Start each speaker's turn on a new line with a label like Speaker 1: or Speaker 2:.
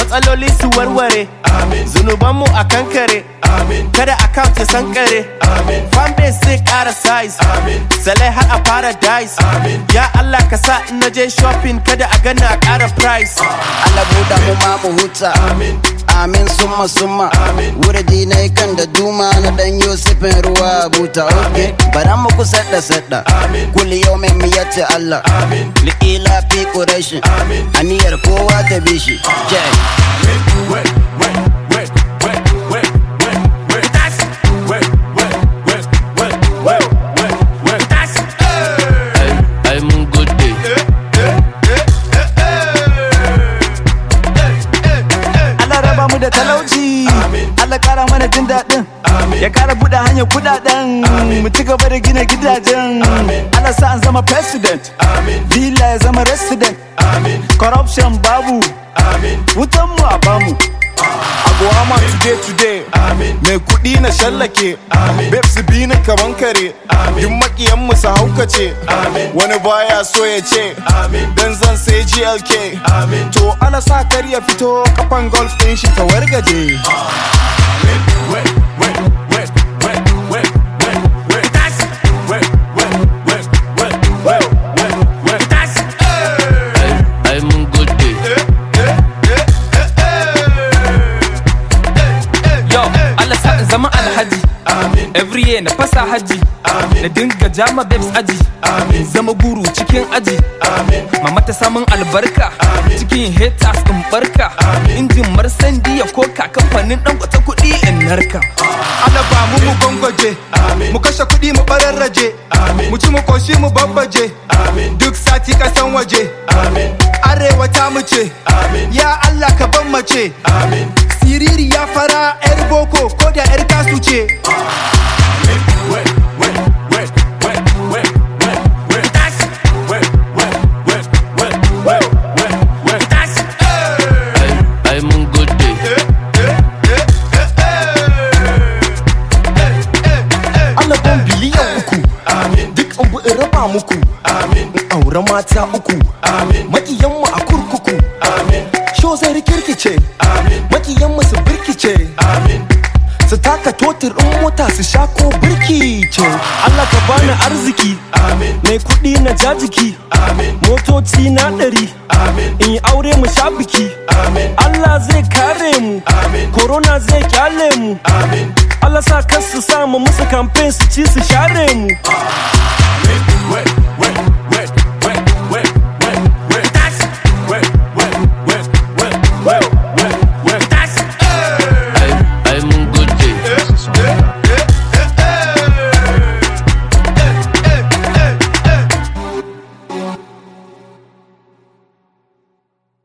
Speaker 1: matsaloli su warware zunubanmu a kankare kada account ya sankare fanbase zai kara size salai har a paradise ya Allah ka sa in naje shopping kada a gana a kara price
Speaker 2: Allah buɗa mu ma mu huta Amin summa summa Wurdi na kan da duma na dan Yusufin ruwa buta okay bara mu ku sadda sadda kulli yawmin mu yace Allah li'ila fi quraish aniyar kowa ta bishi jai
Speaker 3: ai mun gode
Speaker 4: Allah raba mu da talauci Allah kara mana jin daɗin ya kara buɗe hanyar kuɗaɗen mu ci gaba da gina gidajen Allah sa an zama president villa ya zama resident corruption babu wutan mu a bamu
Speaker 5: Abuwama today today Mai kuɗi na shallake Babes bi ni kaman kare Duk makiyan mu su haukace Wani baya so ya ce Dan zan sai GLK To ala sa kar ya fito kafan golf ɗin shi ta wargaje
Speaker 3: ai mun gode
Speaker 6: Yo, Allah sa in zama alhaji. Every year na fasa haji. Na dinga jama babes aji. Zama guru cikin aji. Mama ta samun albarka. Cikin haters in barka. Injin marsandi ya koka kamfanin dan kwata kuɗi in narka.
Speaker 5: Allah ba mu mu gwangwaje Mu kashe kuɗi mu bararraje Mu ci mu koshi mu babbaje Duk sati kasan waje Arewa ta mu ce Ya Allah ka ban mace Siriri ya fara 'yar boko ko da 'yar kasu ce
Speaker 3: ai ai mun gode
Speaker 5: Allah ban biliyan uku Duk abu in raba muku In aure mata uku Makiyanmu a kurkuku Sho zai rikirkice Makiyanmu su birkice Su taka totir in mota su sha ko birki ce
Speaker 1: Allah ka bani arziki mai kuɗi na jajiki motoci na ɗari in yi aure mu sha biki Allah zai kare mu corona zai kyale mu Allah sa kansu samu musu campaign su ci su share mu